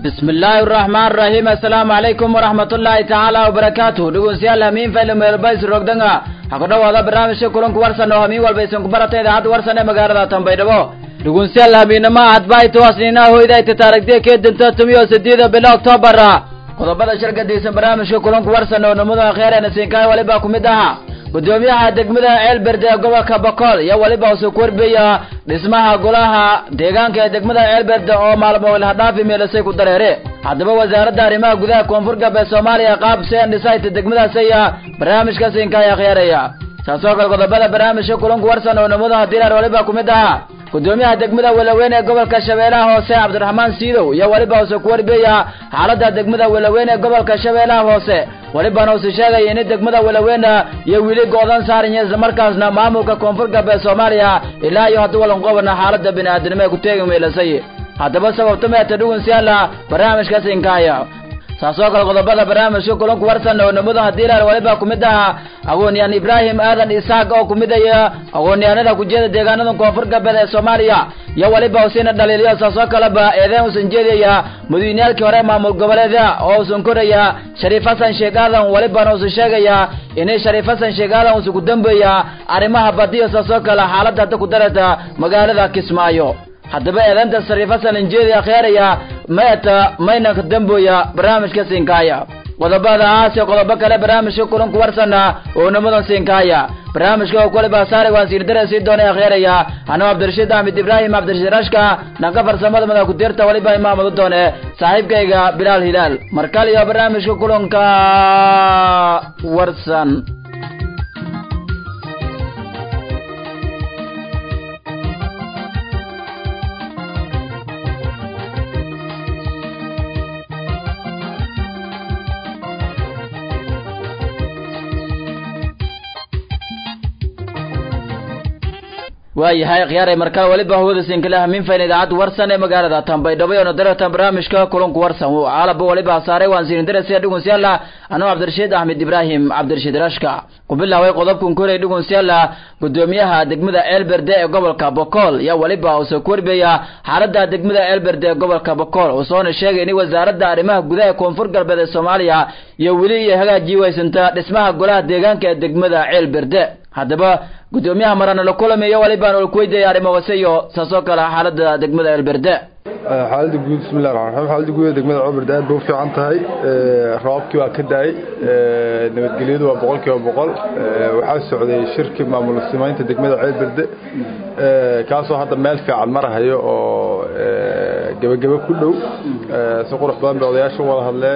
bismi illaahi araxmaan araxiim assalaamu calaykum waraxmat ullaahi tacaala wabarakaatuh dhegeystayaal hamiin fayla meelbays rogdanga ha ku dhawaada barnaamijka kulanku warsan oo hamiin walba isan ku barata idaacadda warsan ee magaalada tanbaydhabo dhegeystayaal hamiinama hadbaaytawaasniinaa hoydayta taarigdee keedinta tumiyo sideeda bilo oktoobar qodobada shirgadiisan barnaamijka kulanku warsan oo namuda kheyreena siinkaay waliba ku mid aha gudoomiyaha degmada ceelberde ee gobolka bokool iyo weliba usoo korbeya dhismaha golaha deegaanka ee degmada ceelberde oo maalmo ilhadhaafi meelasay ku dareere haddaba wasaaradda arrimaha gudaha koonfur galbeed soomaaliya qaab seen dhisayta degmadaas ayaa barnaamijka siinkaaya khiyaaraya saasoo kale qodobada barnaamijka kulanku warsan oo namudaha dirar waliba ku mid aha gudoomiyaha degmada welaweyn ee gobolka shabeellaha hoose cabdiraxmaan siidow iyo weliba use ku warbeya xaaladda degmada welaweyn ee gobolka shabeellaha hoose welibana use sheegaya in degmada welaweyn iyo wili go-dan saaranya islamarkaasna maamulka koonfur galbeed soomaaliya ilaa iyo haddii walanqobana xaaladda bini-aadinimo ee ku teegi meelasay haddaba sababta meeta dhugunsiyaala barnaamijkaas inkaaya saasoo kale qodobada barnaamijka kulanku warsan oo namudaha diilar waliba ku mid aha aqoon-yahan ibraahim aadan isaaq oo ku midaya aqoon-yahanada kujeeda deegaanada koonfur galbeed ee soomaaliya iyo waliba usiina dhaliiliyo saasoo kaleba eedeen usan jeedaya madaweyneyaalkii hore maamul goboleeda oo usan koraya shariif xasan sheekh aadan walibana usan sheegaya inay shariif xasan sheekh aadan usan ku dambeeya arrimaha badiyo saasoo kale xaaladda hadda ku darata magaalada kismaayo haddaba eedeynta shariif xasan injeedi akhyaaraya meeta mayna ka damboya barnaamijka siinkaaya qodobadaas iyo qodobo kale barnaamijka kulanku warsana oo nimadan siinkaaya barnaamijka oo kaliba saare waan siindare sii doonay akhyaaraya anoo cabdirashiid axmed ibraahim cabdirashiid rashka dhanka farsamada mada ku-deerta waliba imaamadu doone saaxiibkayga bilaal hilaal markale iyo barnaamijka kulanka warsan waayahay khiyaaray markaa weliba hawada sinkale hamiin fayn idaacadda warsan ee magaalada tanbaydhabo oona darata barnaamijka kulanku warsan caalaba waliba saaray waan sirindarasiya dhugunsyalla anuu cabdirashiid axmed ibraahim cabdirashiid rashka ku bilaaway qodobkan koray dhugunsyalla gudoomiyaha degmada ceelberde ee gobolka bokool iyo weliba uusoo korbeya xaaladda degmada ceelberde ee gobolka bokool usoona sheegay in wasaaradda arrimaha gudaha ee koonfur galbeed ee soomaaliya iyo weli iyo hagaajii waysanta dhismaha golaha deegaanka ee degmada ceelberde haddaba gudoomiyaha marana la kulamayo walibaan ol kuweydiaya arrimo wase iyo saasoo kale xaaladda degmada ceelberde xaaladda guud bismillahi raxmaan raxiim xaaladda guud ee degmada ceelberde aad bay u fiican tahay roobabkii waa ka da-ay nabadgelyadu waa boqol kiiba boqol waxaa socday shirki maamul simaynta degmada ceelberde kaasoo hadda meel fiican marahayo oo gebagebe ku dhow si qurux badan bay odayaasha u wada hadleen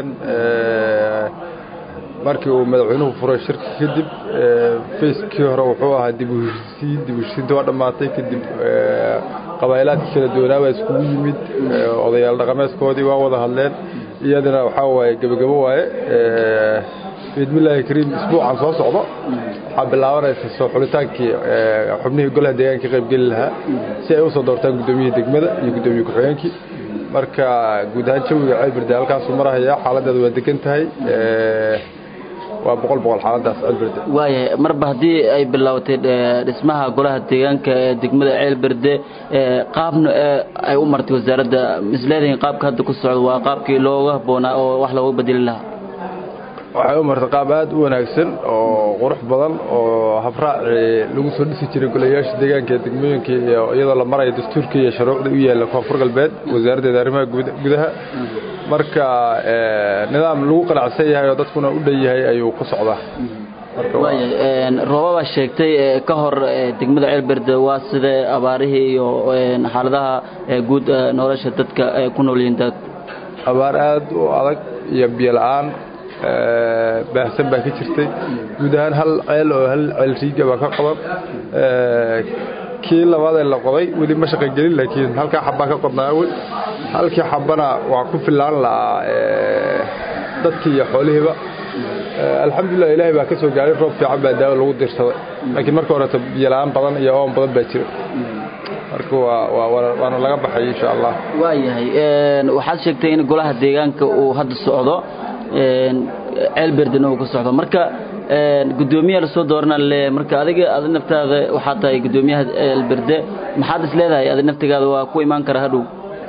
markii uu madaxweynuhu furay shirka kadib fayskii hore wuxuu ahaa dib u heshisiin dib u heshisiinta waa dhammaatay kadib qabaailaadkii kala duwanaa baa iskugu yimid odayaal dhaqameedkoodii waa wada hadleen iyadana waxaa waaye gebagabo waaye biidmillaahi kariim isbuucan soo socdo waxaa bilaabanaysa soo xulitaankii xubnihii golaha deegaanka ka qaybgeli lahaa si ay usoo doortaan guddoomiyihii degmada iyo guddoomiye ku-xigeenkii marka guud ahaan jawiga ceelberde halkaasuu marahaya xaaladeedu waa degan tahay waa boqol boqol xaaladaas ceelberde waayahay marba haddii ay bilowtay dhismaha golaha deegaanka ee degmada ceelberde qaabna ay u martay wasaaradda misleedahin qaabka hadda ku socdo waa qaabkii looga habboonaa oo wax looga bedeli lahaa waxay u martay qaab aad u wanaagsan oo qurux badan oo habraaci lagu soo dhisi jiray golayaasha deegaanka ee degmooyinka iyo iyadoo la marayo dastuurka iyo shuruucda u yaalla koonfur galbeed wasaaraddeeda arrimaha gudaha marka nidaam lagu qanacsan yahay oo dadkuna u dhan yahay ayuu ku socdaa roobabaa sheegtay ka hor degmada ceelberde waa sida abaarihii iyo xaaladaha guud nolosha dadka ku noolyihiin dad abaar aad u adag iyo biyo la-aan baahsan baa ka jirtay guud ahaan hal ceel oo hal ceel riiga baa ka qaban kii labaadee la qoday weli ma shaqogelin laakiin halkaa xabbaa ka qodnaa awel halkii xabbana waa ku fillaan la'aa dadkii iyo xoolihiiba alxamdulilah ilaahay baa ka soo gaaray roob fiican baa daawo lagu dirsaday laakiin marka horeeto biyola-aan badan iyo oon badan baa jira marka waana laga baxay insha allah waayahay waxaad sheegtay in golaha deegaanka uu hadda socdo ceelberdena uu ka socdo marka gudoomiyaha lasoo doorana le marka adiga adi naftaada waxaa tahay gudoomiyaha ceelberde maxaad is leedahay adi naftigaada waa ku imaan kara hadhow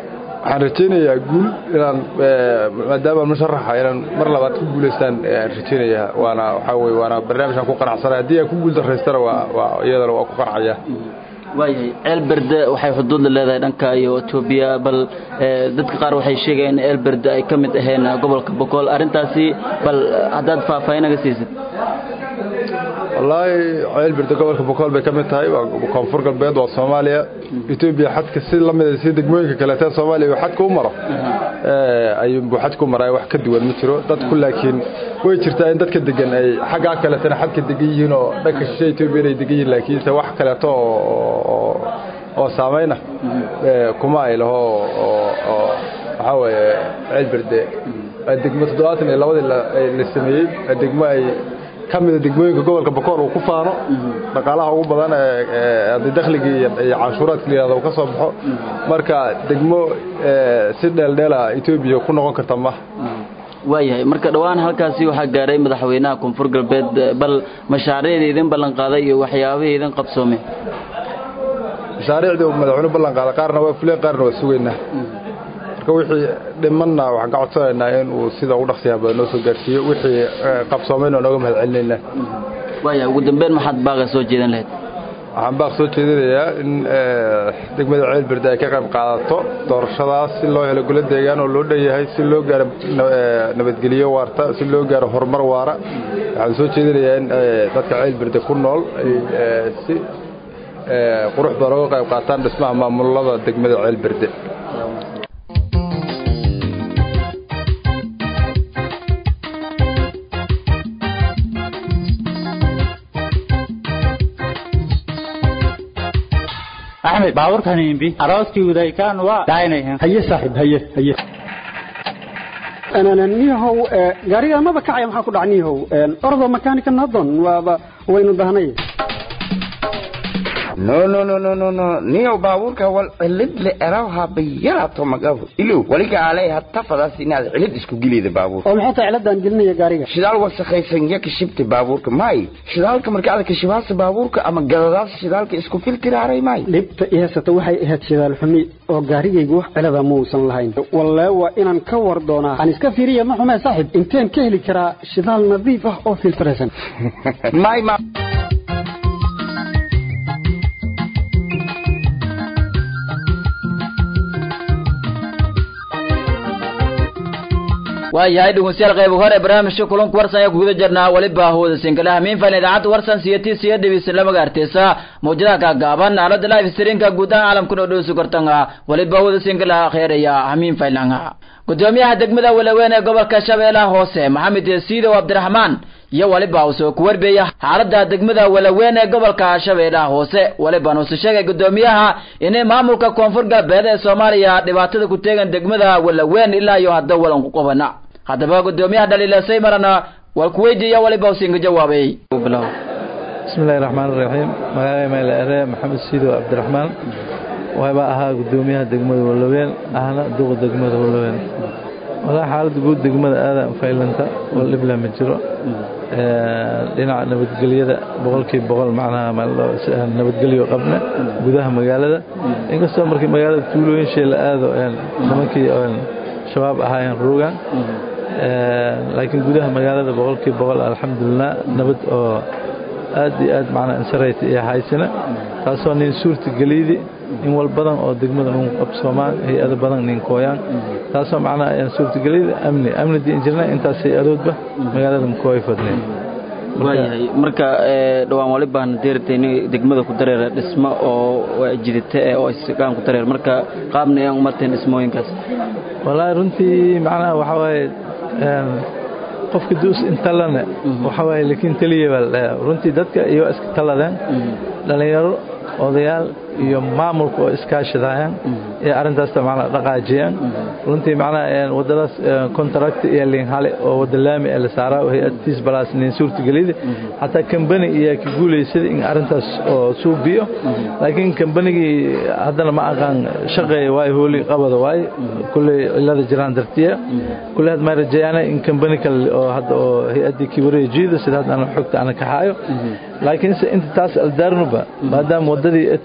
waxaan rajaynayaa guul inaan maadaama musharaxa inaan mar labaad ku guulaystaan aan rajaynayaa waana waxaa weye waana barnaamijkan ku qanacsanay haddii aan ku guul daraystana waa waa iyadana waa ku qancaya waayahay ceelberde waxay xuduud la leedahay dhanka iyo etoobiya bal dadka qaar waxay sheegayaan in ceelberde ay ka mid aheen gobolka bokool arrintaasi bal haddaad faahfaahinaga siisid wallaahi ceelberde gobolka bokool bay ka mid tahay waa koonfur galbeed waa soomaaliya etoobiya xadka si la mida si degmooyinka kaleetee soomaaliya uu xadka u maro ayuunbuu xadka u maraa wax ka duwan ma jiro dadku laakiin way jirtaa in dadka degan ay xaggaa kaleetana xadka degan yihiin oo dhanka shishe etoobiya inay degan yihiin laakiinse wax kaleeto oo oo saamayna kuma ay laho oo waxaa weeye ceelberde degmo toddobaatan iyo labadii la sameeyey degmo ay ka mida degmooyinka gobolka bakool uu ku faano dhaqaalaha ugu badan ee dakhligii iyo canshuuraadka layihahdo uu ka soo baxo marka degmo si dheeldheela etoobiya ku noqon karta ma waayahay marka dhowaan halkaasi waxaa gaadhay madaxweynaha koonfur galbeed bal mashaariicda idin ballan qaaday iyo waxyaabihii idin qabsoomeen mashaariicdii madaxweyne ballan qaaday qaarna waa fuleen qaarna waa sugaynaa marka wixii dhimanna waxaan ka codsanaynaa in uu sida ugu dhaqsiyaha badan noo soo gaarsiiyo wixii qabsoomayna waa nooga mahad celinaynaa waayahay ugu dambeyn maxaad baaqa soo jeedan lahayd waxaan baaq soo jeedinayaa in degmada ceelberde ay ka qayb qaadato doorashadaas si loo helo golo deegaan oo loo dhan yahay si loo gaaro nabadgelyo waarta si loo gaaro horumar waara waxaan soo jeedinayaa in dadka ceelberde ku nool ay si qurux badan uga qayb qaataan dhismaha maamulada degmada ceelberde axmed baabuurkan imbi arooskii udaykaan waa daaynayan haye saaxiib haye haye niyahow gaariga maba kacaya maxaa ku dhac niyahow ordo makanika nadon waaba waynu dahnay no no no no no no niyow baabuurka wal cilid le erawha bayarato magabu ilow waliga alay hatta fadaas inaad cilid isku gelida baabuur oo maxay tahay ciladan gelinaya gaariga shidaal wasakhaysan ya kashibta baabuurka may shidaalka marka aad kashibaasa baabuurka ama gadadaas shidaalka isku filtiraaray may dhibta i haysata waxay ahayd shidaal xumi oo gaarigaygu wax cilada muusan lahayn wallee waa inaan ka war doonaa aan iska fiiriya ma xumee saaxiib inteen ka heli karaa shidaal nadiif ah oo filtiraysan may ma waayahay dhegeystayaal qayb hore barnaamijka kulanku warsan ayaa kuguda jirnaa weliba hawada sinkalaha miinfan idaacadda warsan siyati siya dhibisan lama gaarteysa mawjadaha kaagaaban aalada live streamka guud ahaan caalamkuna dhowsi kortanga weliba hawada sinkalaha kheeraya hamiin faylanga gudoomiyaha degmada walaweyn ee gobolka shabeellaha hoose maxamed yasiidow cabdiraxmaan iyo weliba uu soo ku warbeeya xaalada degmada walaweyn ee gobolka shabeellaha hoose weliba nuusu sheegay gudoomiyaha inay maamulka koonfur galbeed ee soomaaliya dhibaatada ku teegan degmada walaweyn ilaa iyo hadda walan ku qabana haddaba gudoomiyaha dhaliilasay marana waa ku weydiiya waliba usinka jawaabay bismi illahi raxmaan iraxiim magacay mayla ere maxamed siidow cabdiraxmaan waaba ahaa gudoomiyaha degmada walaweyn ahna duqa degmada walaweyn walaa xaaladda guud degmada aadaan faylanta wal dhibla ma jiro dhinaca nabadgelyada boqolkiiba boqol macnaha nabadgelyo qabna gudaha magaalada inkastoo markii magaalada tuulooyin shee la aado nimankii shabaab ahaayeen ruugan laakiin gudaha magaalada boqolkiiba boqol alxamdulilah nabad oo aad iyo aad macnaa insarayta iyo haysina taasoo nin suurta geliydi in wal badan oo degmada nin qabsoomaan hay-ado badan nin kooyaan taasoo macnaa ayaan suurta geliydi amni amni diin jirna intaas hay-adoodba magaalada makooy fadneen waayahay marka dhowaan wali baan deertayni degmada ku dareera dhismo oo jidite oo isgaan ku dareer marka qaabna ayaan umarteen dhismooyinkaas wallaahi runtii macnaha waxaa waaye qofka duus intalane waxaa waaye laakiin teliya baa la dhahaa runtii dadka iyo iska taladeen dhallinyaro odayaal iyo maamulka oo iskaashadayaan ee arrintaasta macnaa dhaqaajiyaan runtii macnaha waddadaas contract iyo linhale oo wadda laami ee la saaraa oo hay-adtiis balaas nin suurtagelida xataa kambani iyaa ka guulaysada in arrintaas oo suubiyo laakiin kambanigii haddana ma aqaan shaqeeya waayo hooli qabada waaye kulley cilada jiraan dartiya kulley had maa rajeeyaana in kambani kale oo hadda oo hay-addii kibareya jiida sida hadda ana xogta ana kaxaayo laakiinse inta taas aldaarnuba maadaama waddadii etahalbowl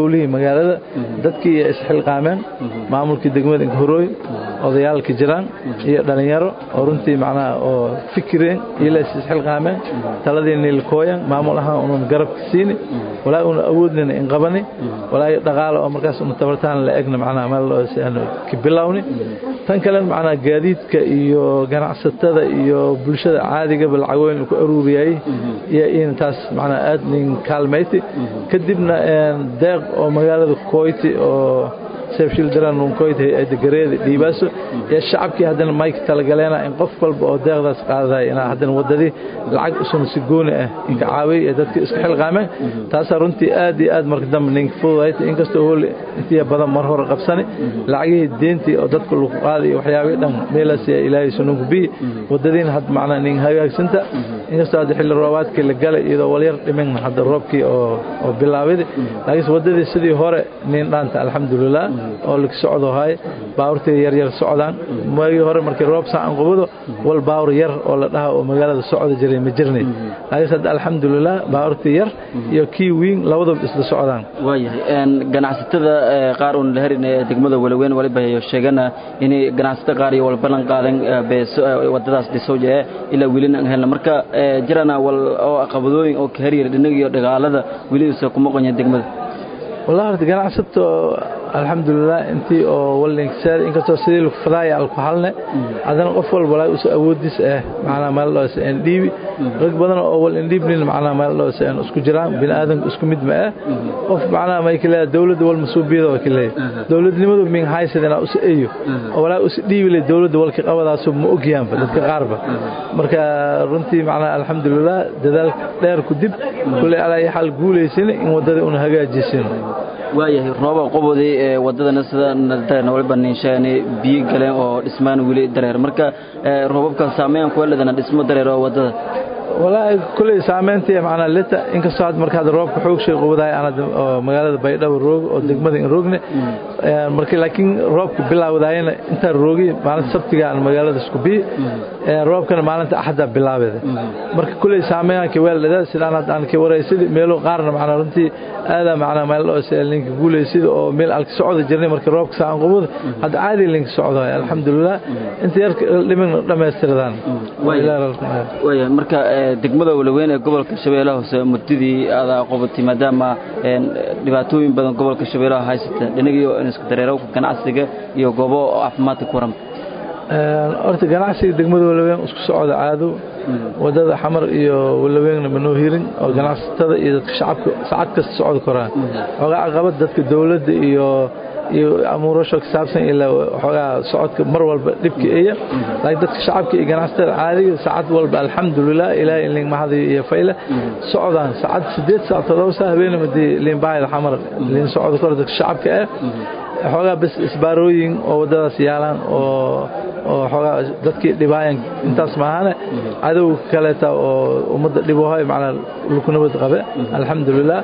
howlihii magaalada dadkii iyo isxilqaameen maamulkii degmada inkhorooy odayaalka jiraan iyo dhallinyaro oo runtii macnaha oo fikireen iyo la isxilqaameen taladii niilkooyan maamul ahaan unan garabka siini walaa una awoodnina in qabani walaa dhaqaale oo markaas una tabartaan la egna macnaha meel ka bilowni tan kale macnaha gaadiidka iyo ganacsatada iyo bulshada caadigaba lacagooyin ku aruuriyay iyo in taas macnaha aad nin kaalmayti kadibna deeq oo magaalada koyti oo seefshildaranunkoyd hay-adda gareeda dhiibaaso iyo shacabkii haddana mayka talagaleena in qof walba oo deeqdaas qaadaday inaa haddana waddadii lacag usuna si gooni ah inka caawiyay ee dadka iska xilqaameen taasaa runtii aad iyo aad marka dambe ninka fududayta inkastoo hool intiya badan mar hore qabsani lacagihii deentii oo dadka lagu qaaday iyo waxyaabihii dhan meelaas ilaahay sununku biyi waddadiina had macnaa nin hagaagsanta inkastoo hadda xilli roobaadkii la galay iyadoo walyar dhimin hadda roobkii oo oo bilaabidi laakiinse waddadii sidii hore nin dhaanta alxamdulilah oo laga socdo hay baawurtii yar yar socdaan maagii hore markii roob saacan qubado wal baawur yar oo la dhaha oo magaalada socda jiray ma jirnay laakiinse hadda alxamdulilah baawurtii yar iyo kii wiin labadaba isla socdaan waayahay ganacsatada qaar uun la herin ee degmada walaweyn waliba sheegana inay ganacsato qaar iyo wal ballan qaadan wadadaas dhisowja ee ilaa welina aan helna marka jirana wal oo caqabadooyin oo ka heryar dhinaga iyo dhagaalada weli isa kuma qonya degmada والله horta ganacsato alxamdulilah intii oo walinkasaar inkastoo sidii lagu fadaaya alku halne haddana qof walba walaa usa awoodiis ah macnaa meel dhoos aan dhiibi rag badan oo wal indhiibnin macnaa meel dhoos aan isku jiraan bini aadanku isku mid ma ah qof macnaa may kale dawladda wal masuubiyada waa kale dawladnimadu min haysadana usa eeyo oo walaa usa dhiibi leh dawladda walka qabadaas ma ogyaanba dadka qaarba marka runtii macnaa alxamdulilah dadaal dheer ku dib kulli alaa xal guulaysin in wadada una hagaajisino waayahay rooba qobodii ee wadadana sida dareen waliba ninshaani biyo galeen oo dhismaan weli dareer marka roobabka saameyn kuwa ledana dhismo dareer oo wadada walaahi kuley saameyntii macnaa lita inkastoo had marka hadda roobka xoog shay qubadahay aan oo magaalada baydhabo roog oo degmada in roogne marka laakiin roobka bilaawdaayna intaan roogi maalinta sabtiga aan magaalada isku bi roobkana maalinta axadda bilaabeeda marka kuley saameeyanka weeldhada sidaan hadda aan ka waraysid meelo qaarna macnaa runtii aadaa macnaa meel oo linka guuleysida oo meel alka socda jirnay marka roobka saan qubada hadda caadi linka socdo alxamdulilah inta yar dhimin dhammaystiradaan waaya marka degmada walaweyn ee gobolka shabeellaha hoose muddadii adaa qobatay maadaama dhibaatooyin badan gobolka shabeellaha haysata dhinagiyo isku dareerowka ganacsiga iyo goobo caafimaadka ku waran horta ganacsiga degmada walaweyn isku socda caado wadada xamar iyo walaweynna manoo hirin oo ganacsatada iyo dadka shacabka saacad kasta socda koraan xoogaa caqabad dadka dowladda iyo iyo amuurasho ka saabsan ilaa waxoogaa socodka mar walba dhibka eya laakiin dadka shacabka iyo ganacsatada caadiga saacad walba alxamdulilah ilaahay in liinmahadiyo iyo fayle socdaan saacad sideed saac todoba saa habeenima dee liinbaayada xamar liin socda kor dadka shacabka ah xoogaa bas isbaarooyin oo waddadaas yaalaan oo oo xoogaa dadkii dhibaayan intaas maahane cadowga kaleeta oo ummadda dhibohay macnaa lukunabad qabe alxamdulilah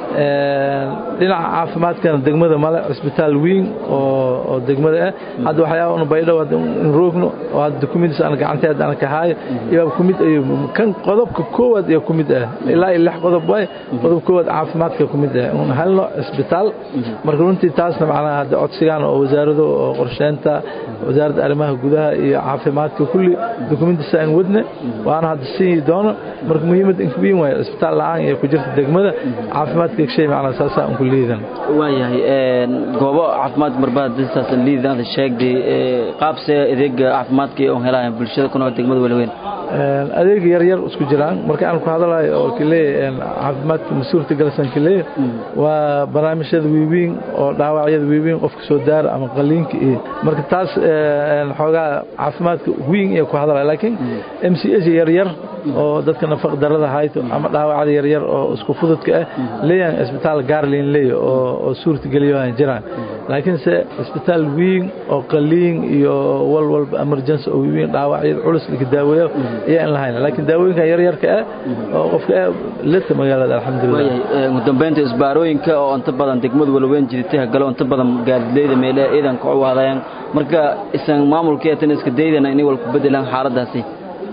dhinaca caafimaadkana degmada male cisbitaal weyn oo degmada ah hadda waxyaaba una baydhow in roogno oo hadda dukumiintiis aan gacanteed aan ka haayo iyaaba kumid ayu kan qodobka koowaad iyo kumid ah ilaa iyo lix qodob waay qodob koowaad caafimaadka kumid ah un helno cisbitaal marka runtii taasna macnaha hadda codsigaan oo wasaarado oo qorsheynta wasaaradda arrimaha gudaha iyo caafimaadka kulli dukumiintiisa aan wadne waana hadda siin doono marka muhiimad inkubiin waayo cisbitaal la-aan iyo ku jirta degmada caafimaadka shay macnaa saasaa unku liidan waayahay goobo caafimaad marbaad saasan liidan aad sheegday qaabse adeega caafimaadka ee helaayaan bulshada ku nool degmada walaweyn adeeg yar yar isku jiraan marka aan ku hadalayo oo kaleey caafimaadka mas-uulta galsan kaleey waa barnaamijyada wiiwiin oo dhaawacyada wiiwiin qofka soo daara ama qaliinka iyo marka taas xoogaa caafimaadka wiin iyo ku hadalaya laakiin m c s yar yar oo dadka nafaq darada hayto ama dhaawacda yar yar oo isku fududka ah leeyahan isbitaal gaarlin leey oo oo suurta geliyo aan jiraan laakiin se isbitaal wiin oo qaliin iyo wal walba emergency oo wiin dhaawacyada culus laga daaweeyo ayaa in lahayn laakiin daawooyinka yar yarka ah oo qofka leta magaalada alxamdulilah ugu dambeynta isbaarooyinka oo inta badan degmada walaweyn jirtay hagalo inta badan gaadiidleyda meelaha ciidanka u waadayaan marka isan maamulkeetan iska daydana inay wal ku bedelaan xaaladaasi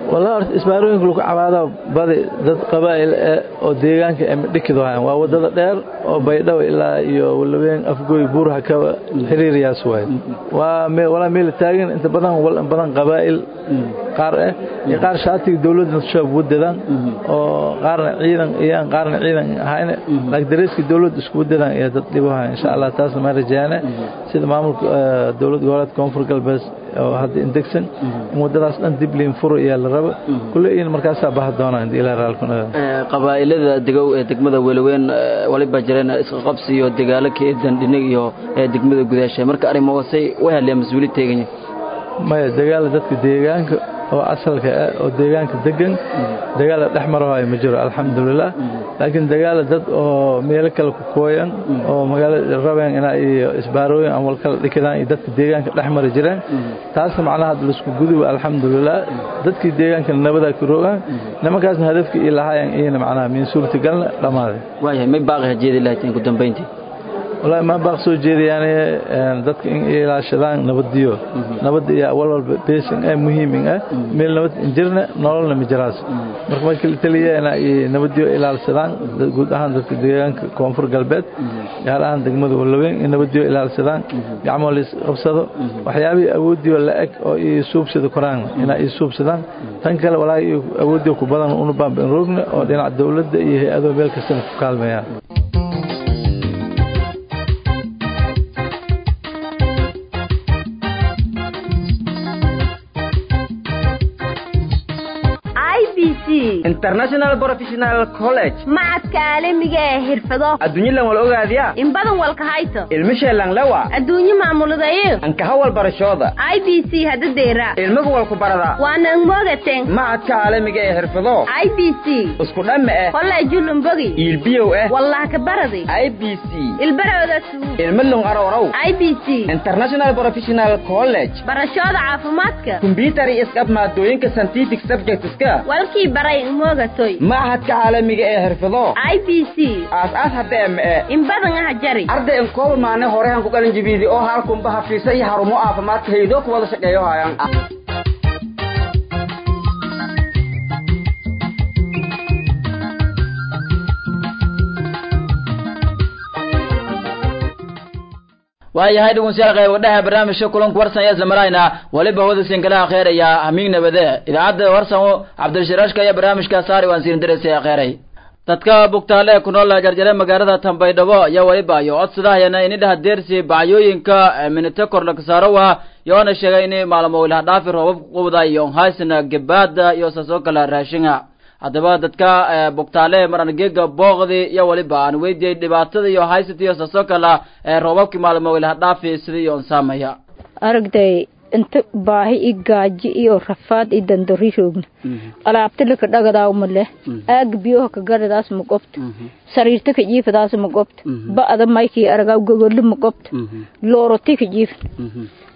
walaa horta isbaarooyinka lagu cabaado badi dad qabaa'il eh oo deegaanka ay dhikid waayaan waa wadada dheer oo baydhabo ilaa iyo walaween afgooy buuraha ka xiriiriyaas waaye waa me walaa meel taagan inta badan wal in badan qabaa'il qaar eh iyo qaar shaatiga dowladda shaab wadadaan oo qaarna ciidan iyaan qaarna ciidan ahayne laakiin dareeska dowladda isku wadadaan iyo dad dhibaha insha Allah taasna ma rajaana sida maamulka dowlad goboleedka koonfur galbeed oo hadda indegsan in wadadaas dhan dib liin furo iyo la rabo kulli in markaasaa baha doonaa inta ilaa raalkuna qabaa'ilada degow ee degmada welaweyn waliba jireen isqa qabsi iyo dagaalo ka eedan dhinig iyo degmada gudaasha marka arrimahaasay way hadleen mas-uuliyad teeganya maya dagaala dadka deegaanka oo asalka ah oo deegaanka degan dagaala dhex marahayo ma jiro alxamdulilah laakiin dagaala dad oo meelo kale ku kooyan oo magaalada rabeen inaa iyo isbaarooyin aan wal kala dhikidaan iyo dadka deegaanka dhex mari jireen taasna macnaha hadda laisku guduba alxamdulilah dadkii deegaankana nabadaa ku rogaan nimankaasna hadafkii ii lahaayeen iyana macnaha min suurtagalna dhammaaday waayahay may baaqi hajeedi lahayd ugu dambayntii wallaahi ma baaq soo jeedayaan dadka in ilaashadaan nabadiyo nabadda iyo awal walba beesin ah muhiimin ah meel nabad injirna nololna ma jiraas marka ma kala taliyeena ay nabadiyo ilaalsadaan guud ahaan dadka deegaanka koonfur galbeed gaar ahaan degmada walaweyn in nabadiyo ilaalsadaan gacmo la qabsado waxyaabihii awoodiyo la eg oo ii suubsada koraan inay ii suubsadaan tan kale walaahi awoodiyo ku badan unu baanban roogna oo dhinaca dowladda iyo hay-ado meel kastana ku kaalmeeyaan international professional college macadka caalamiga ee xirfado adduunyadan wal ogaadiya in badan walka hayto ilmisheelan lewa adduunyo maamuladayo ankaha wal barashooda i b c hadadeera ilmaga walku barada waana mogaten macadka caalamiga ee xirfado i b c isku dhamme eh kolleejulumbogi iilbiyow eh wallah ka baradi i b c ilbarooda suu ilmalung arowraw i b c international professional college barashooda caafimaadka kumbiyuutar iyo iskab maadooyinka scientific subjectska walkii baray umogatoy machadka caalamiga ee xirfado i b c aas-aas hadeeme eh in badan aha jari arday in kooba maane horehan ku qalin jibiidi oo halkunba hafiisa iyo harumo caafimaadka haydoo ku wada shaqeeyo haayaan waayahay dhegeystayaal qayb wadhaha barnaamijka kulanka warsan ayaa isla marayna waliba hawada sinkalaha kheeraya hamiig nabade idaacadda warsan cabdishiraashka ayaa barnaamijka saari waan siin diraysa kheeray dadka bugtaale ee ku nool jarjare magaalada tambaydhabo ayaa waliba iyo codsadahayana inidhaha deersi bacyooyinka minite korlakasaarowa yoona sheegay in maalmo ilaha dhaafi roobab qubda iyo haysna gebaada iyo saasoo kale raashinga haddaba dadka bugtaale marangeega booqdi iyo waliba aan weydiyey dhibaatada iyo haysata iyo saasoo kale roobabkii maalmo ilaha dhaafi sidii iyo saamaya aragday inta baahi i gaaji iyo rafaad i dandari roogna alaabtilaka dhagadaa maleh aaga biyoha ka garadaas ma qobto sariirta ka jiifadaas ma qobto ba'da maykii aragaa gogoli ma qobto looroti ka jiifn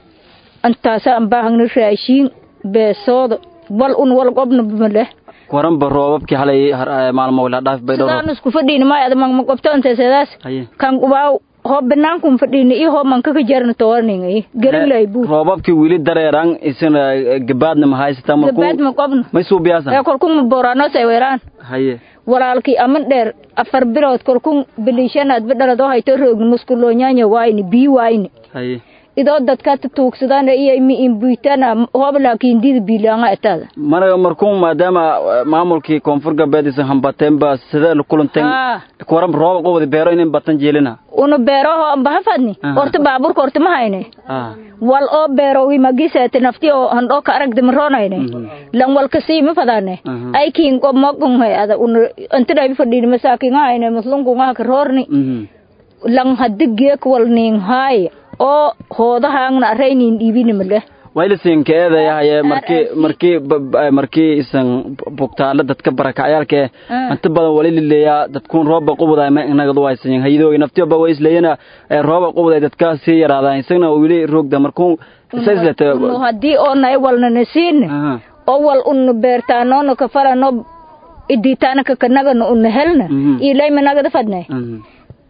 antaasa an baahagna raashiin beesooda wal un wal qobna maleh waranba roobabkii halay maalmo ilaha dhaafi bay sidaan isku fadhiina maay adamag ma qobto antasedaas kan qubaaw hoo banaankum fadhiina iyo hoo manka ka jarna toorningay garinlay buu roobabkii wili dareeran isina gabaadna ma haysata gabaad ma qobno may suubiyaasa ee kolkun ma boorano say weeraan haye walaalkii aman dheer afar bilood kolkun bilishanaad badhalad oo hayto roogni muskuloonyaanya waayni bii waayni haye idoo dadka tuugsadaan iyo mi imbuitana hoob laakiin dida biilaanga etaada mara markuu maadaama maamulkii koonfur galbeed isan hambateenba sidee la kulanteen kuwaran roob qubadi beero inin batan jeelina una beeroho ambahafadni horta baaburka horta ma hayne wal oo beerowi magiseete nafti oo handhoo ka aragdi maroonayne lan wal kasii ma fadaane ay kiin qob mogunhay ada una antidhaybi fadhiini masaakinga hayne muslunkungaha ka roorni lan haddi geek wal ning haaye oo hoodahaangna araynin dhiibini maleh waylisinka eedayahaye markii markii markii isan bugtaala dadka barakacayaalka inta badan wali lileeyaa dadkuun rooba qubuday ma inagadu haysan hayadoogi naftiyoba way isleeyana rooba qubuday dadka sii yaraadaan isagna wili roogda markuu isaislete haddii oo nay walnana siin oo wal unna beertaanoona ka falano iditaana kakanagana unna helna ilaymanagada fadne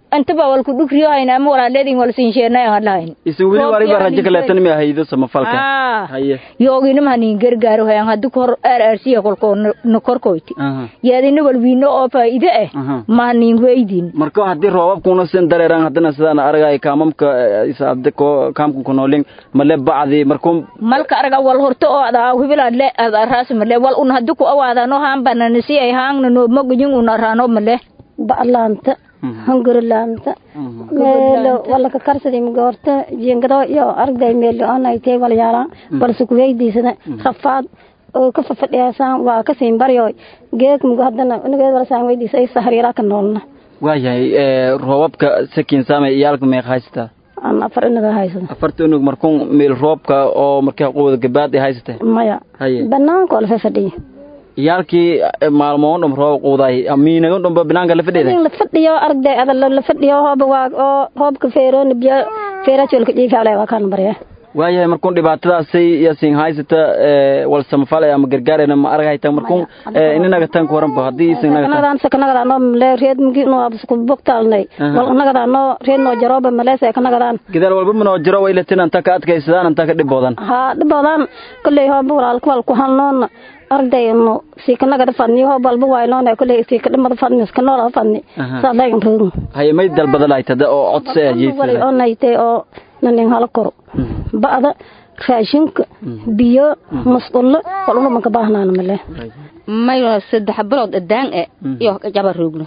intaba walku dhugriyo hayna ama walaaledin wal siinsheenay aan lahayn isin weli waliba rajo kaleetan mi ahaydo samafalka ah haye yoogina mahanin gargaaro hayan haddu kor rrc kolko no korkoyti aha yaadina wal wiino oo faa'iide ah aha mahanin weydin marka haddii roobabkuna sin dareeraan haddana sidaan aragay kaamamka isaabde ko kaamka kunoolin male bacdi markuu malka araga wal horto oo ada hubila le ada ras male wal un haddu ku awaada no han banana si ay hang no mogin un arano male ba'laanta hungurilaanta meelo wala ka karsaday goorta jingado iyo aragday meelo aanay tay wala yaalaan balse ku weydiisana rafaad oo ka fafadhiyaasan waa ka siin baryo geek mugo haddana inageed wala saan weydiisay sahriira ka noolna waayahay roobabka sakin saamay iyaalka meeq haysata aan afar inaga haysada afarta unug markuu meel roobka oo markaa quwada gabaad ay haysatay maya haye banaanka oo la fafadhiyo iyaalkii maalmoon dhum roob quuday miinagan dhumba binaanka la fadhiday la fadhiyo aragday ada la fadhiyo hooba waa oo roobka feeroon biyo feerajolka jiifaalay waa kaan barya waayahay markuun dhibaatadaasay yasin haysata wal samafalay ama gargaarayna ma aragayta markuun ininaga tan ku waranba haddii isin naga sakanagadaan sakanagadaan oo male reed mugi no absku bogtaalnay wal nagadaan no reed no jarooba male sakanagadaan gidaal walba manoo jiro way latin anta ka adkaysadaan anta ka dhiboodan ha dhiboodan kolley hooba walaalka wal ku halnoona arday no siikanagada fadni hoob walba waynoona kolley siikadhimada fadni iskanoolaa fadni saadaygan roogin haye may dalbadalaaytada oo codsi ah wali oo naytay oo nanin hala koro ba'da raashinka biyo masqulo waluna manka baahnaana male mayo saddex bilood adaan e iyo jaba roogno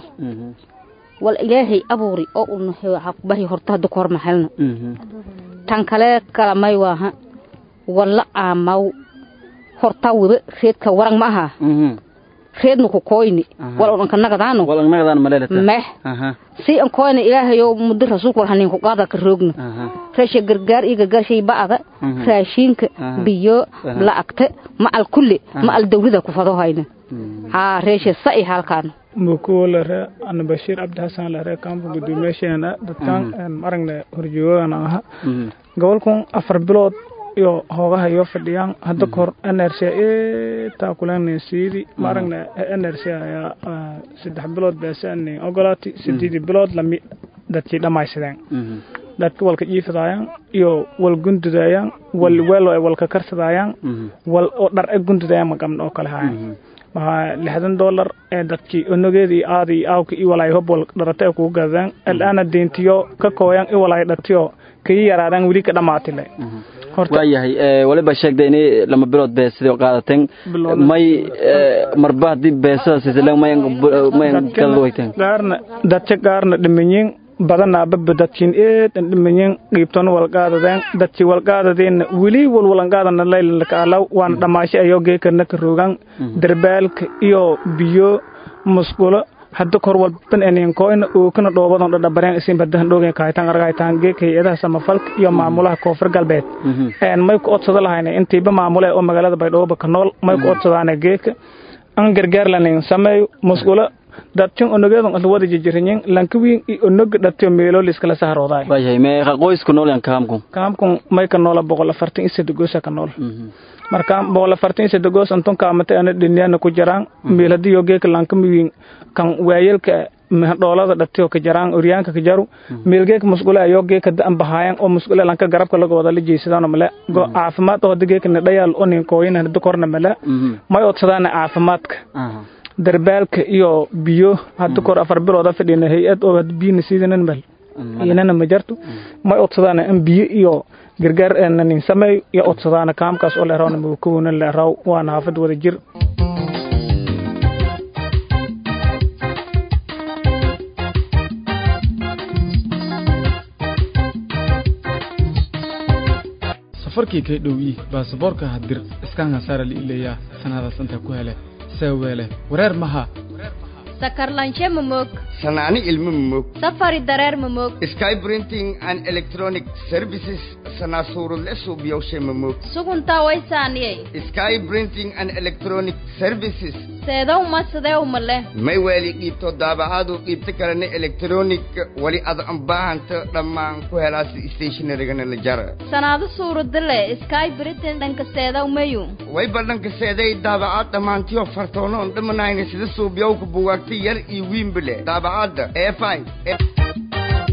wal ilaahay abuuri oo una bari horta hadda ku hormaxelno tan kale kala may waaha walla aamaw horta wada reedka warang ma aha reedna ku koyni wal un ka nagadaano wal nagadaan maleelata meh si an koyna ilaahayo muddo rasuulku war hanin ku qaada ka roogno raasha gargaar iyo gargaar shay ba'ada raashinka biyo la'agta ma al kulli ma al dawlada ku fado hayna haa reesha sa'i halkaan mukuwo lare ana bashiir cabdi xasan lare kaamka guddoomiyaasheena dadkan aragne horjoogana aha gobolkan afar bilood iyo hoogaha iyo fadhiyaan hadda kahor nrc taa kulen siidi ma aragna nrc ayaa saddex bilood beesani ogolaati sideedii bilood lami dadkii dhammaysadeen dadka walka jiifadaayaan iyo wal gundudayaan wal weelo ay walka karsadaayaan wal oo dhar e gundudayaan magamna oo kale haayan maxaa lixdan dollar ee dadkii onogeedii aadii aawka i walaay hob wal dharata kugu gadadaan alaana deentiyo ka kooyaan i walaay dhatiyo kayi yaraadaan weli ka dhammaatile waayahay waliba sheegday inay lama bilood beesida qaadateen may marba haddii beesada sisile mayan gadawayteen gaarna dadka gaarna dhimanyin badanaa baba dadkiin eedan dhimanyin qiibtona walqaadadeen dadkii walqaadadeenna weli walwalanqaadana laylanlaka alaw waana dhammaasho ayoo geekarna ka roogaan darbaalka iyo biyo musqulo hadda kor walban eninkoyna ookana dhoobadan dhadhabareen isin badahan dhoogen kaahitaan argaytaan geeka hay-adaha samafalka iyo maamulaha koonfur galbeed een may ku odsada lahayna intiiba maamule oo magaalada baydhooba ka nool may ku odsadaana geeka an gargaar lanin sameeyo musqulo dadtin onogeedan asla wada jijirinyin lankawiin i onoga dhatiyo meelo liskala saharoodaay waayahay meeqa qoysku nool yan kaamku kaamkun may ka noola boqol afartan iyo saddegosa ka nool marka boqol afartan iyo saddegoos antun kaamata ana dhiniyana ku jaraan meel haddii yoo geeka lankamiwiin kan waayelka dhoolada dhatiyo ka jaraan oryaanka ka jaru meel geeka musqule ayoo geeka da'an bahaayan oo musqule lanka garabka laga wada la jeysadaano male go caafimaad oo hadda geeka nadhayaal oo ninkooyin hadda korna male may odsadaana caafimaadka darbaalka iyo biyo hadda kor afar bilooda fadhina hay-ad oo biyana siidanan mal inana ma jarto may odsadaana in biyo iyo gargaar nanin sameeyo iyo odsadaana kaamkaas oo leerawna mawkawona leeraw waana haafad wada jir safarkii kay dhowyi baasaboorka hadir iskaan hasaara liileeyaa sanadaas intaa ku hele seeweele wareer maha sakarlanshe mamog sanaani ilmo mamog safari dareer mamog sky printing and electronic services sanaasuurudle suubiyowshe mamog suguntaa waysaaniyey sky printing and electronic services seedow ma sideew male may weeli dhiibto daabacaadu dhiibta kalena electronic wali ad anbaahanta dhammaan ku helaas stationarigana la jara sanaado suuradale sky britain dhanka seedow mayu way badhanka seeday daabacaad dhammaantiyo fartoonoon dhamanayna sida suubiyowka buwaagta yar iyo wiimbale daabacaadda e five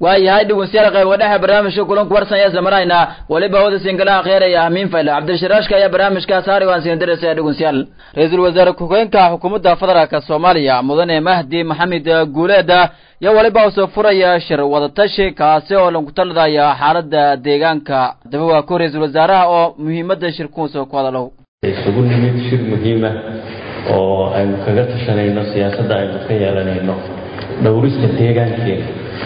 waayahay dhegeystayaal qayb wadhaxa barnaamijka kulanku warsan ayaa isla maraynaa weliba hawada sinkalaha kheeraya ahmiin fayle cabdishiraashka ayaa barnaamijkaas haari waan siin diraysa dhegeystayaal ra-iisul wasaare ku-xigeenka xukuumadda federaalk soomaaliya mudane mahdi maxamed guuleeda iyo weliba usoo furaya shir wadatashi kaasi oo lagu taladaya xaalada deegaanka daba waa ku ra-iisul wasaaraha oo muhiimada shirkuusa ku hadalow isugu nimid shir muhiima oo aynu kaga tashanayno siyaasadda aynu ka yeelanayno dhowrista deegaankeena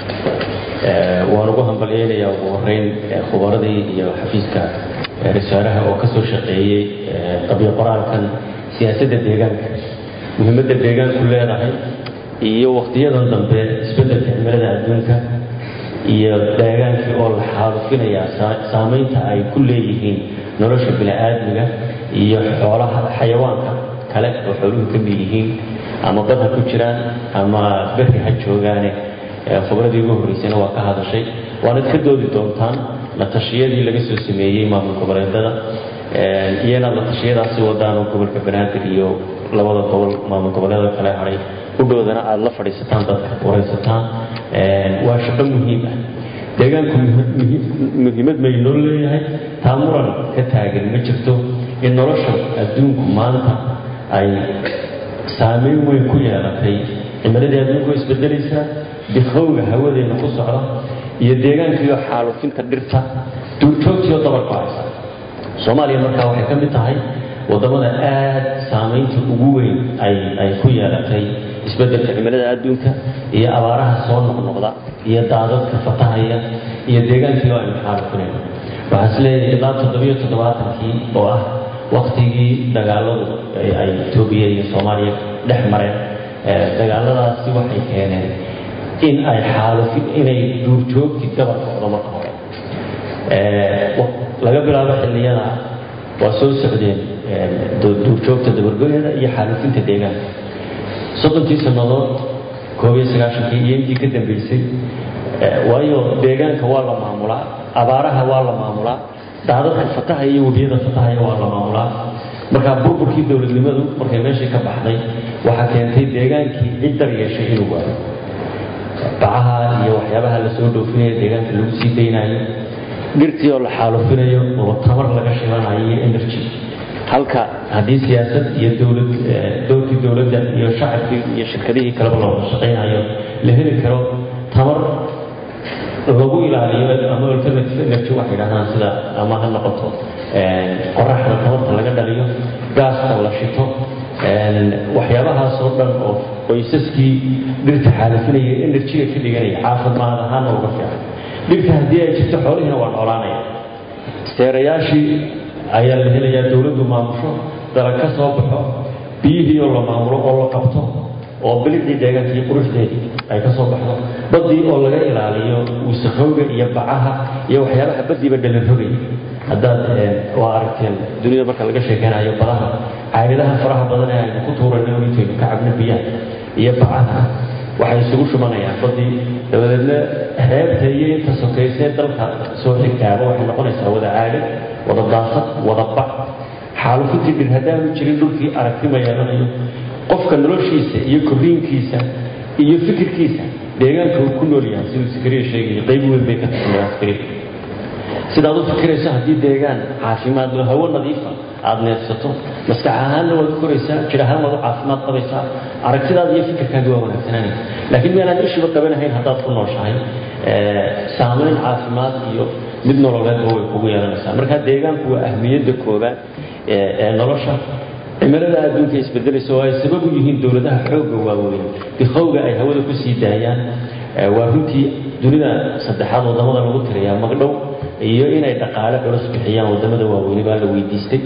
waan ugu hambalyeynayaa ugu horeyn khubaradii iyo xafiiska rasaaraha oo ka soo shaqeeyey qabyo qoraalkan siyaasadda deegaanka muhiimadda deegaanku leedahay iyo wakhtiyadan dambe isbeddelka cimilada adduunka iyo deegaankii oo la xaalufinayaa saamaynta ay ku leeyihiin nolosha bini-aadmiga iyo xoolaha xayawaanka kale oo xooluhu ka mid yihiin ama bad ha ku jiraan ama berri ha joogaane khubradii ugu horreysayna waa ka hadashay waanad ka doodi doontaan la tashiyadii laga soo sameeyey maamul goboleedada iyo inaad la tashiyadaasi wadaan oo gobolka banaadir iyo labada gobol maamul goboleeda kale haray udhowdana aada la fadhiisataan dadka waraysataan waa shaqo muhiim ah deegaanku muhiimad may noo leeyahay taa muran ka taagan ma jirto in nolosha adduunku maanta ay saameyn weyn ku yeelatay cimiladii adduunku way isbedelaysaa dikhowga hawadeena ku socda iyo deegaankiiyo xaalufinta dhirta duurjoogtiyo dabarku haysa soomaaliya markaa waxay ka mid tahay wadamada aad saamaynta ugu weyn ay ku yeelatay isbeddelka cimilada adduunka iyo abaaraha soo noqnoqda iyo daadadka fatahaya iyo deegaankii oo aynu xaalufinayno waxaan is leeyahay ilaa toddobiyo toddobaatankii oo ah waktigii dagaaladu ay etoobiya iyo soomaaliya dhex mareen dagaaladaasi waxay keeneen in ay xaalufin inay duurjoogtii gabar socdo marka hore laga bilaabo xilliyada waa soo socdeen duurjoogta dabargoyada iyo xaalufinta deegaanka soddonkii sannadood koob iyo sagaashankii iyo intii ka dambeysay waayo deegaanka waa la maamulaa abaaraha waa la maamulaa daadadka fatahaya iyo webiyada fatahaya waa la maamulaa markaa burburkii dowladnimadu markay meeshii ka baxday waxaa keentay deegaankii cid dar yeeshay inuu waayo bacaha iyo waxyaabaha lasoo dhoofinayo deegaanka lagu sii daynayo dhirtii oo la xaalufinayo oo tamar laga shilanayo iyo energy halka haddii siyaasad iyo dowlad dowlkii dowladda iyo shacabkii iyo shirkadihii kaleba la wada shaqaynayo la heli karo tamar lagu ilaaliyo ama alternative energy waxay dhahdaan sida ama ha noqoto qoraxda tamarta laga dhaliyo gaaska la shito waxyaabahaasoo dhan oo qoysaskii dhirta xaalafinaya enerjiga ka dhiganaya caafimaad ahaana uga fiican dhirta haddii ay jirto xoolihiina waa noolaanaya seerayaashii ayaa la helayaa dowladdu maamusho dalag ka soo baxo biyihii oo la maamulo oo la qabto oo bilicdii deegaanka iyo quruxdeedii ay ka soo baxdo baddii oo laga ilaaliyo wasaqowga iyo bacaha iyo waxyaabaha baddiiba dhalanrogay haddaad waa aragteen dunida marka laga sheekeynayo badaha caagadaha faraha badan ee aynu ku tuurayno intaynu ka cabno biyaha iyo bacaha waxay isugu shumanayaan baddii dabadeedna heebta iyo inta sokaysee dalka soo xigtaaba waxay noqonaysaa wada caagad wada daasad wada bac xaalufintii dhir haddaanu jirin dhulkii aragti ma yeelanayo qofka noloshiisa iyo korriinkiisa iyo fikirkiisa deegaanka uu ku nool yahay siduu sikariya sheegaya qayb weyn bay ka taxmilaan sikariya sidaad u fikirayso haddii deegaan caafimaad loo hawo nadiifa aada neefsato maskax ahaanna waad u koraysaa jir ahaan waad u caafimaad qabaysaa aragtidaada iyo fikirkaaga waa wanaagsananaya laakiin meelaad ishiba qabanahayn haddaad ku nooshahay saamayn caafimaad iyo mid nololeedba way kugu yeelanaysaa marka deegaanku waa ahmiyadda koobaad ee nolosha cimilada adduunka isbedelaysa oo ay sabab u yihiin dowladaha xoogga waaweyn dikhowga ay hawada ku sii daayaan waa runtii dunida saddexaad wadamada lagu tirayaa magdhow iyo inay dhaqaale culus bixiyaan wadamada waaweyni baa la weydiistay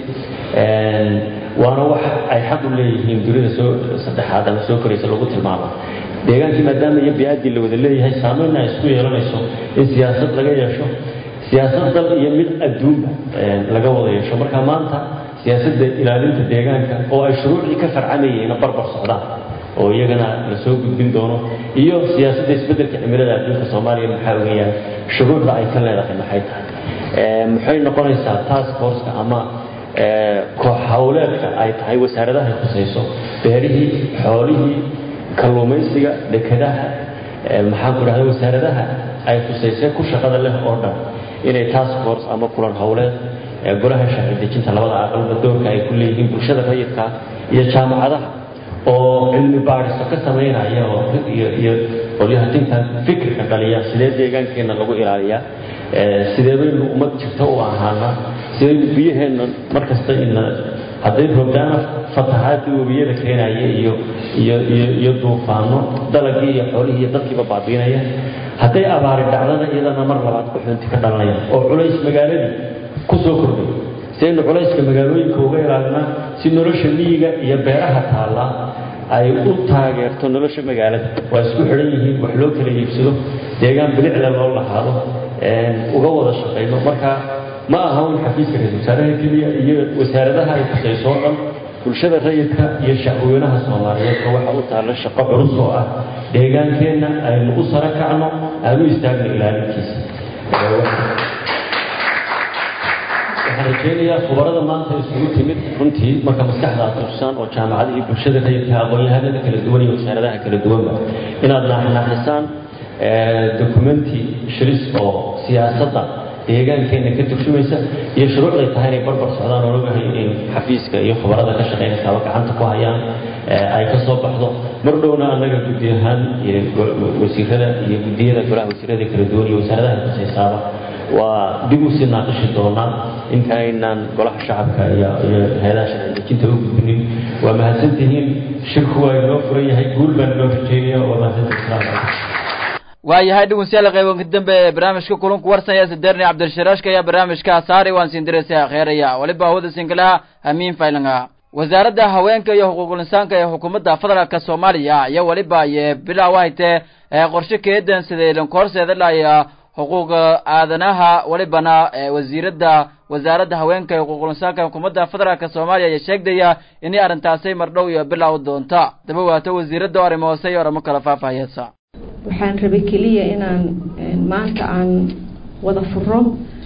waana wax ay xaq u leeyihiin dunida soo saddexaad ama soo koraysa lagu tilmaamo deegaankii maadaama iyo bi-addii la wada leeyahay saameynna ay isku yeelanayso in siyaasad laga yeesho siyaasad dal iyo mid adduunba laga wada yeesho marka maanta siyaasadda ilaalinta deegaanka oo ay shuruucdii ka farcamayeen barbar socdaan oo iyagana la soo gudbin doono iyo siyaasadda isbeddelka cimilada adduunka soomaaliya maxaa weeyaan shuruucda ay ka leedahay maxay tahay maxay noqonaysaa task forceka ama koox hawleedka ay tahay wasaaradahay khusayso beerihii xoolihii kalluumaysiga dekadaha maxaan ku dhahda wasaaradaha ay khusaysay ku shaqada leh oo dhan inay task force ama kulan howleed ee golaha sharci dejinta labada aqalba doorka ay ku leeyihiin bulshada rayidka iyo jaamacadaha oo cilmi baadhiso ka samaynaya oo iyo qolyahatinta fikirka dhaliya sidee deegaankeenna lagu ilaaliyaa sidee baynu ummad jirta u ahaanaa sidaynu biyaheenna markasta ina hadday roobdaana fatahaadii webiyada keenaya iyo iyo iyo iyo duufaano dalagii iyo xoolihii iyo dadkiiba baabiinaya hadday abaari dhacdana iyadana mar labaad kuxunti ka dhalanaya oo culays magaaladii ku soo kordhay sidaynu culayska magaalooyinka uga ilaalinaa si nolosha miyiga iyo beeraha taallaa ay u taageerto nolosha magaalada waa isku xidhan yihiin wax loo kala iibsado deegaan bilicda loo lahaado uga wada shaqayno marka ma aha un xafiiska ra-isul wasaaraha keliya iyo wasaaradaha ay khusayso o dhan bulshada rayidka iyo shacweynaha soomaaliyeedka waxa u taalla shaqo culus oo ah deegaankeenna aynu u sara kacno aanu istaagno ilaalintiisa waxaan rajaynayaa khubarada maanta isugu timid runtii marka maskaxda aad tusaan oo jaamacadihii bulshada rayidka aqoon-yahanada kala duwan iyo wasaaradaha kala duwanba inaad naaxnaaxisaan documenti shiris oo siyaasadda deegaankeenna ka turjumaysa iyo shuruucday tahay inay barbar socdaan oo ogahay in xafiiska iyo khubarada ka shaqaynaysaaba gacanta ku hayaan ay ka soo baxdo mar dhowna annaga guddi ahaan iyo wasiirada iyo guddiyada golaha wasiirada kala duwan iyo wasaaradaha kusaysaaba waa dib u sii naaqishi doonaa inta aynaan golaha shacabka iyo iyo hay-adaha sharci dejinta u gudbinin waa mahadsantihiin shirku waa inoo furan yahay guul baan inoo rajeynaya waa mahadsantihin asalaamu calaykum waayahay dhegeystayaal qaybanka dambe ee barnaamijka kulanku warsanaya sadeerni cabdilsharaashka ayaa barnaamijka saari waan siin diraysa akheeraya waliba hawada sinkalaha amiin faylanga wasaaradda haweenka iyo xuquuqul insaanka ee xukuumadda federaalka soomaaliya iyo waliba iyo bilow haytee ee qorshe keedan sidee lankoorseeda laya xuquuqa aadanaha walibana wasiiradda wasaaradda haweenka iyo xuquuqul insaanka xukuumadda federaalka soomaaliya ayaa sheegdaya inay arrintaasi mardhow iyo bilow doonta daba waato wasiiradda arrimo hoose iyo oramo kala faahfaahiyeysa waxaan rabay keliya inaan maanta aan wada furo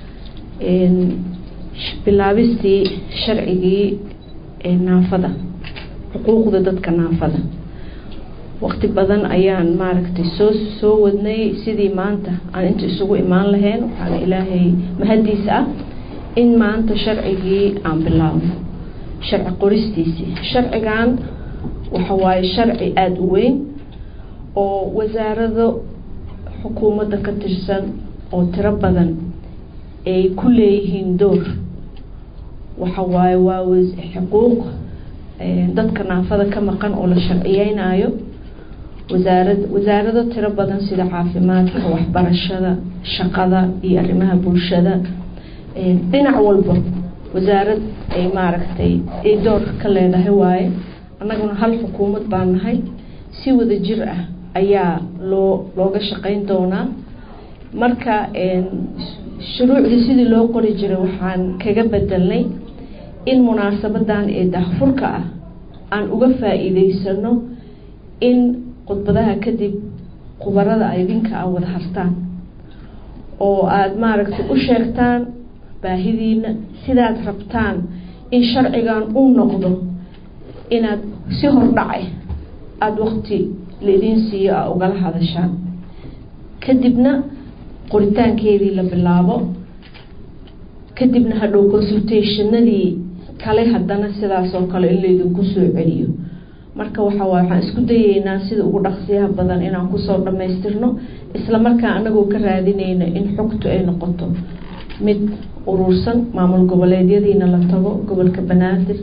bilaabistii sharcigii naafada xuquuqda dadka naafada waqti badan ayaan maaragtay soo soo wadnay sidii maanta aan inta isugu imaan lahayn waxaana ilaahay mahadiis ah in maanta sharcigii aan bilaabno sharci qoristiisii sharcigan waxa waaye sharci aada u weyn oo wasaarado xukuumadda ka tirsan oo tiro badan ay ku leeyihiin door waxa waaye waa xuquuq dadka naafada ka maqan oo la sharciyeynayo wasaarad wasaarado tiro badan sida caafimaadka waxbarashada shaqada iyo arrimaha bulshada dhinac walba wasaarad ay maaragtay ay door ka leedahay waaye annaguna hal xukuumad baan nahay si wada jir ah ayaa loo looga shaqeyn doonaa marka shuruucdii sidii loo qori jiray waxaan kaga bedelnay in munaasabadan ee daahfurka ah aan uga faa-iideysano in khudbadaha kadib khubarada idinka a wada hartaan oo aada maaragtay u sheegtaan baahidiina sidaad rabtaan in sharcigan u noqdo inaad si hordhacay aada waqti laidin siiyo a ugala hadashaan kadibna qoritaankeedii la bilaabo kadibna hadhow consultationadii kale haddana sidaas oo kale in laydinku soo celiyo marka waxa waay waxaan isku dayeynaa sida ugu dhaqsiyaha badan inaan kusoo dhammaystirno isla markaa anagoo ka raadinayna in xogtu ay noqoto mid urursan maamul goboleedyadiina la tago gobolka banaadir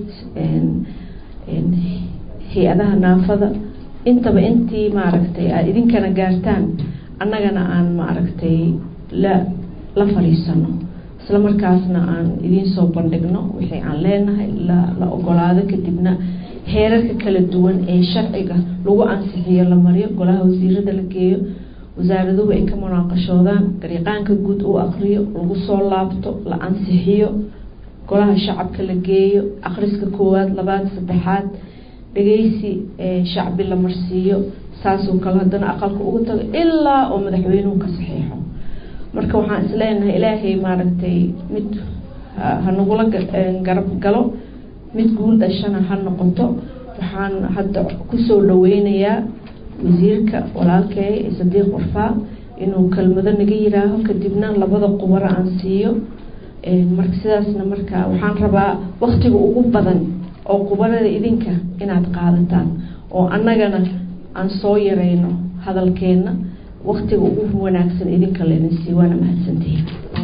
hay-adaha naafada intaba intii maaragtay aad idinkana gaartaan annagana aan maaragtay la la fadhiisano isla markaasna aan idiin soo bandhigno wixii aan leenahay la la ogolaado kadibna heerarka kala duwan ee sharciga lagu ansixiyo la mariyo golaha wasiirada la geeyo wasaaraduhu ay ka munaaqashoodaan gariiqaanka guud uu aqriyo lagu soo laabto la ansixiyo golaha shacabka la geeyo akhriska koowaad labaad saddexaad dhegeysi shacbi la marsiiyo saasoo kale haddana aqalka uga tago ilaa oo madaxweynuhu ka saxiixo marka waxaan isleenahay ilaahay maaragtay mid hanagula garab galo mid guul dhashana ha noqoto waxaan hadda kusoo dhaweynayaa wasiirka walaalkey sadiiq warfaa inuu kelmado naga yiraaho kadibna labada qubaro aan siiyo marka sidaasna marka waxaan rabaa waktiga ugu badan oo qubarada idinka inaad qaadataan oo annagana aan soo yareyno hadalkeenna waktiga ugu wanaagsan idinka laydin sii waana mahadsantihiin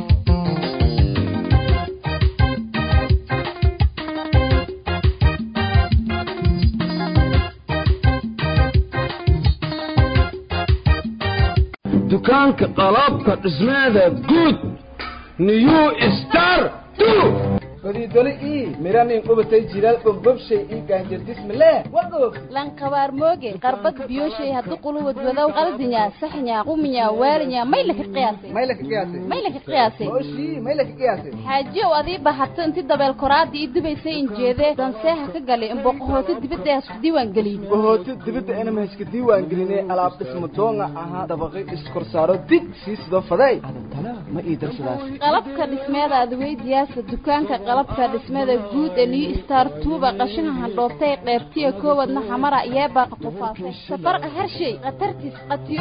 dukaanka qalabka dhismeeda guud new star fadiidole ii miranin qubatay jilaal bombobshay ii gaanjardismale wagoog lankabaar mooge qarbad biyoshay haddu quluwad wadow qaldinya saxnya quminya waalinya maylaka qiyaasay maylaka qiyaasay maylaka qiyaasay oshii maylaka qiyaasay xaajiyow adii bahato inti dabeel koraadii ii dubaysay injeedee danseeha ka galay imboqohooti dibadda hasku diiwaan gelin bohooti dibadda inama haska diiwaan gelinay alaab dhisma doonga ahaa dabaqay iskorsaaro dig sii sido faday adantana ma ii darsadaas qalabka dhismeeda adweydiyaasa dukaanka qalabka dhismada guud ee new star tuuba qashinka handhoobtay qeybtiya koowadna xamara yeebaa qatufaasay safarqa harshay khatartiis qatiyo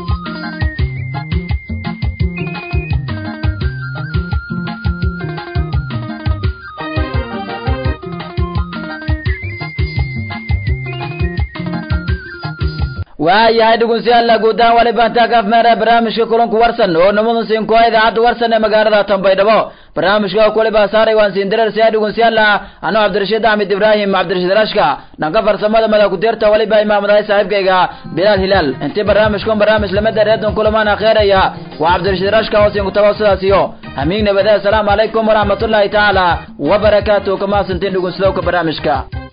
waayahay dhegeystayaal guudahaan wali baantaa kaaf meera barnaamijka kulanku warsan oo namadu siin kuwa idaacadda warsan ee magaalada Tanbaydhabo barnaamijka ku waliba saaray waan siin dirar siyaa dhegeystayaal anoo Cabdirashiid Ahmed Ibrahim Cabdirashiid Rashka dhanka farsamada madax ku dirta waliba imaamada saaxiibkayga Bilal Hilal intii barnaamijkan barnaamij lamada reedon kulamaan akhiiraya waa Cabdirashiid Rashka oo siin ku tawaasudaas iyo hamiin nabada assalamu alaykum wa rahmatullahi ta'ala wa barakatuh kama santiin dhegeystayaal barnaamijka